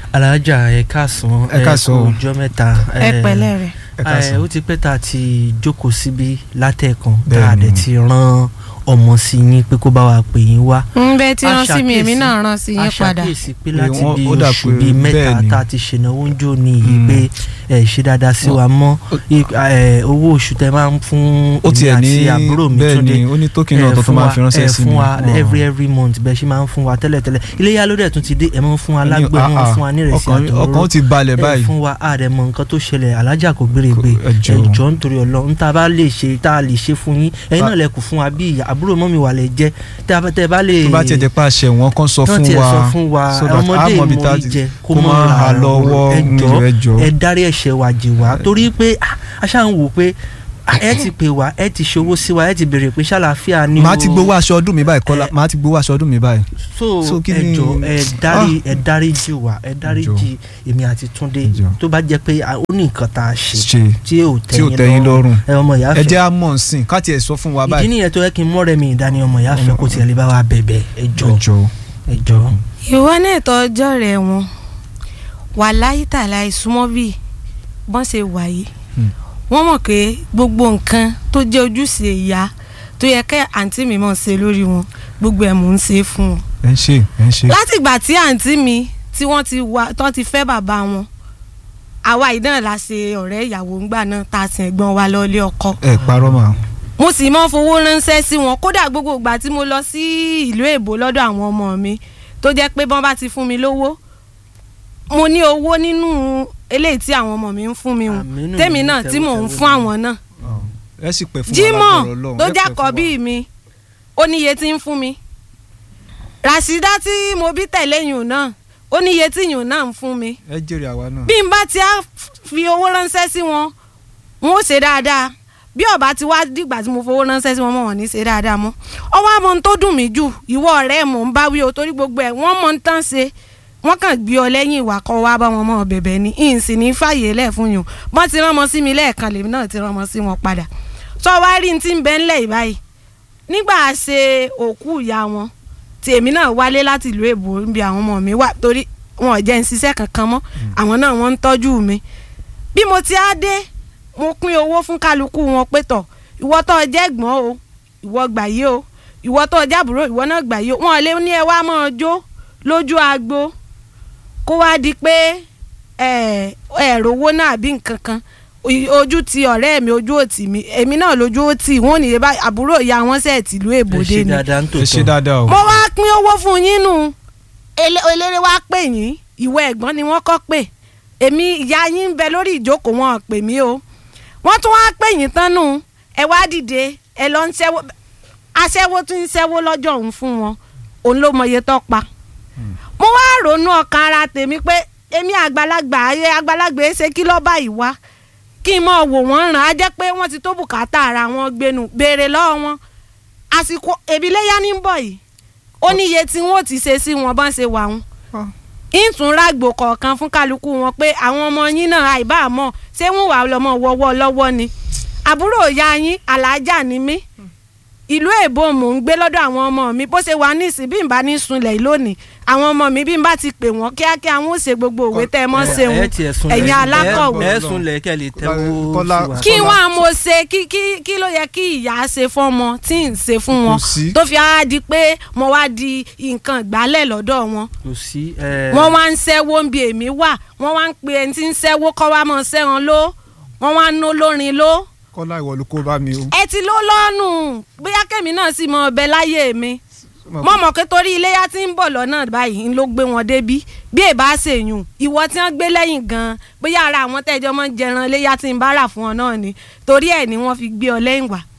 alájà ẹ káàsán Ẹ káàsán o. kú ọjọ́ mẹ́ta ẹ pẹ̀lẹ́ rẹ̀. ẹ káàsán. ó ti pẹ́ tá a ti jókòó síbi látẹ̀kan tá Bẹ́ẹ̀ni. a dẹ̀ ti rán ọmọ sí yín pé kó bá wa pè yín wá. ń bẹ tí rán sí mi èmi Aṣàkíyèsí- náà rán sí yín padà. aṣàkíyèsí pé Pé láti wọ́n- bí ó dà oṣù pé bíi mẹ́ta bẹ́ẹ̀ ni. tá a ti ṣènáwó ń jò ní yìí Mm. pé ẹ ṣe dáadáa sí wa mọ́ I- ẹ, owó oṣù tẹ máa ń fún ó èmi tiẹ̀ ní àti àbúrò mi bẹ́ẹ̀ Túndé ni ó ní tókìn ẹ náà tó tó fún máa wa- fi ránṣẹ́ ẹ sí mi. fún wa Wọ́n- every every month bẹ́ẹ̀ ṣe máa ń fún wa tẹ́lẹ̀tẹ́lẹ̀ iléyà ló dẹ̀ tún ti dé ẹ̀ máa ń fún wa Ẹni- lágbó ẹ̀ máa ń ah, fún wa ní ìrẹsì ọkàn àtòrò ọkàn ó ti balẹ̀ ẹ báyìí. fún wa àdẹ̀mọ̀ nǹkan tó ṣẹlẹ̀ alájà kò gbére gbé Ẹ jọ̀ọ́. ẹjọ́ nítorí ọlọ́run tá a bá lè ṣe tá a lè ṣe fún yín ẹ̀yin náà lẹ kù fún wa bí ìyá àbúrò mọ́mi wà lẹ jẹ́ tẹ́ a bá- tẹ́ ẹ bá lè tó bá tiẹ̀ jẹ́ pé àṣẹ wọn kan sọ tán fún tiẹ̀ wa sọ fún wa so that ọmọdé a mọ̀ bí tá a ìmọ̀ ti- ìjẹ kó kó mọ̀ máa ra hà lọ́wọ́ ẹjọ́ ẹjọ́. ẹ dárí ẹ̀ṣẹ̀ wa jì wá torí pé ah, a ṣáà ń wò pé ah, ẹ ti pè wá ẹ ti ṣòwò sí wa ẹ ti béèrè pé ṣàlàáfíà ni màá o. ti gbowó aṣọ ọdún mi báyìí kọ́lá Ẹ- màá ti gbowó aṣọ ọdún mi báyìí. so So kí ni- ẹjọ ẹ dárí ẹ dárí jì wá ẹ dárí Ẹjọ́. jì èmi àti Túndé Ẹjọ́. tó bá jẹ́ pé a- ó ní nǹkan tá a ṣe ṣe tí ò tí ò tẹ́yìn tẹ́yìn lọ́rùn. ẹ ọmọ ìyá ẹ fẹ́ jẹ́ àmọ̀ nsìn ká tiẹ̀ sọ fún wa ìdí báyìí. nìyẹn tó yẹ kí n mọ́rẹ̀ mi ìdání ọmọ ìyá fẹ́ kó tiẹ̀ lè bá wa bẹ̀bẹ̀ ẹjọ ẹjọ́ ẹjọ. ìwọ náà tó ọjọ́ rẹ̀ wọn wà láyé tàlà ìsúnmọ́ bíi bọ́n ṣe wà yìí Hmm. wọ́n mọ̀ pé gbogbo nǹkan tó jẹ́ ojúṣe ìyá tó yẹ kẹ́ àǹtí mi mọ̀ ṣe lórí wọn gbogbo ẹ̀ mò ń ṣe fún wọn. ẹ ń ṣe ẹ ń ṣe. látìgbà tí àǹtí mi tí wọ́n ti wá tán ti fẹ́ bàbá wọn àwa yìí náà la ṣe ọ̀rẹ́ ìyàwó ńgbà náà tá a sin ẹ̀gbọ́n wa lọ ilé ọkọ ẹ parọ́ mà. mo sì mọ fowó ránṣẹ́ sí wọn kódà gbogbo ìgbà tí mo lọ sí ìlú èbó lọ́dọ̀ àwọn ọmọ mi tó jẹ́ pé bọ́n bá ti fún mi lówó mo ní owó nínú eléyìí tí àwọn ọmọ mi ń fún mi hùn Àmínú tèmi mi náà tí mò ń tẹ́wọ́ fún tẹ́wọ́ àwọn náà ẹ sì pẹ́ fún wa Jímọ̀ lágbára Ọlọ́run, tó ẹ pẹ́ jákọ̀ fún bíi mi ó níye tí ń fún mi Ràṣídá tí mo bí tẹ̀lé yùn náà ó níye tí yùn náà ń fún mi wa. ẹ jèrè àwa náà. bí n bá ti á fi owó ránṣẹ́ sí wọn wọn ó ṣe dáadáa bí ọba ti wá dìgbà tí mo fowó ránṣẹ́ sí wọn mọ̀ wọ́n ní ṣe dáadáa mọ́ ọwọ́ àmọ́ ohun tó dùn mí jù ìwọ ọ̀rẹ́ mò ń bá wí o torí gbogbo ẹ̀ wọ́n mọ̀ ń tán ṣe wọ́n kàn gbé ọ lẹ́yìn ìwà kọ́ wá bá wọn mọ̀ bẹ̀bẹ̀ ni ìyìn sì ní fàyè lẹ̀ fún yùn bọ́n ti rán ọmọ sí mi lẹ́ẹ̀kan lèmi náà ti rán ọmọ sí wọn padà sọ wá rí ní ti ń bẹ́ ńlẹ̀ ìbáyìí nígbà ṣe òkú ìyá wọn tí èmi náà wálé láti ìlú èbó níbi àwọn ọmọ mi wà torí wọn ò jẹ́ ń ṣiṣẹ́ kankan mọ́ àwọn náà wọ́n ń tọ́jú mi bí mo ti á dé mo pín owó fún kálukú wọn pé tọ̀ ìwọ tó o jẹ́ ẹ̀gbọ́n o ìwọ gbà yí o ìwọ tó o jẹ́ àbúrò ìwọ náà gbà yí o wọn ò lè ní ẹ wá máa jó lójú agbo kó wá di pé ẹ ẹ rówó náà àbí nǹkan kan I- ojú ti ọ̀rẹ́ mi ojú òtì mi èmi náà lójú òtì wọn ò ní bá àbúrò ìyá wọn sẹ̀ tìlú ẹ èbòdè ṣe ni dáadáa ń ẹ ṣe tòótọ́ dáadáa o. mo wá pín owó fún yín nù Ele- eléré wá pè yín ìwọ ẹ̀gbọ́n ni wọ́n kọ́ pè èmi ìyá yín ń bẹ lórí ìjókòó wọn ò pè mí o wọ́n tún wá pè yín tán nù ẹ wá dìde ẹ lọ ń ṣẹ́wó aṣẹ́wó tún ń ṣẹ́wó lọ́jọ́ òun fún wọn òun ló mọ iye tó pa mo wá ronú ọkàn ara tèmi pé èmi àgbàlagbà ayé àgbàlagbà ẹ ṣe kí lọ́ọ́ báyìí wá kí n mọ̀ wò wọ́n ràn á jẹ́ pé wọ́n ti tó bùkátà ara wọn gbénu béèrè lọ́wọ́ wọn àsìkò èbíléyà ní ń bọ̀ yìí ó ní iye tí wọ́n ti ṣe sí wọn bọ́n ṣe wà wọn Ah. ìtúnrágbò kọ̀ọ̀kan fún kálukú wọn pé àwọn ọmọ yín náà àìbá mọ̀ ṣé wọ́n wà lọ́mọ wọ́wọ́ lọ́wọ́ ni àbúrò ìyá yín alájà ni mí ìlú èbó mò ń gbé lọ́dọ̀ àwọn ọmọ mi bó ṣe wà nísìn bí n bá ní sunlẹ̀ yìí lónìí àwọn ọmọ mi bí n bá ti pè wọ́n kíákíá wọn ò ṣe gbogbo òwe tẹ́ ẹ mọ́ ṣe wọn ẹ̀yin alákọ̀wé ẹ sùn lẹ kẹ́ lè tẹ́wọ́ Kọ́lá- sí wa. kí wọn á mo ṣe kí kí kí ló yẹ kí ìyá ṣe fọmọ tí ń ṣe fún wọn Kò sí. tó fi á di pé mo wá di nǹkan ìgbálẹ̀ lọ́dọ̀ wọn kò sí ẹ wọ́n wá ń ṣẹ́wó ń bi èmi wà wọ́n wá ń pe ẹni tí ń ṣẹ́wó kọ́ wá mọ̀ ṣẹ́ran ló wọ́n wá ń ná lórin ló kọ́lá ìwọ ló kó bá mi o. ẹ ti ló lọ́nù bóyá kẹ́mi náà sì mọ ọbẹ̀ láyé mi mo mọ̀ pé torí iléyà tí ń bọ̀ lọ́nà báyìí ń ló gbé wọn débí bí èbá ṣèyùn ìwọ tí wọ́n gbé lẹ́yìn gan-an bóyá ara àwọn tẹ́jọ́ mọ́ jẹran iléyà tí ń bá rà fún ọ náà ni torí ẹ̀ ni wọ́n fi gbé ọ lẹ́yìn wá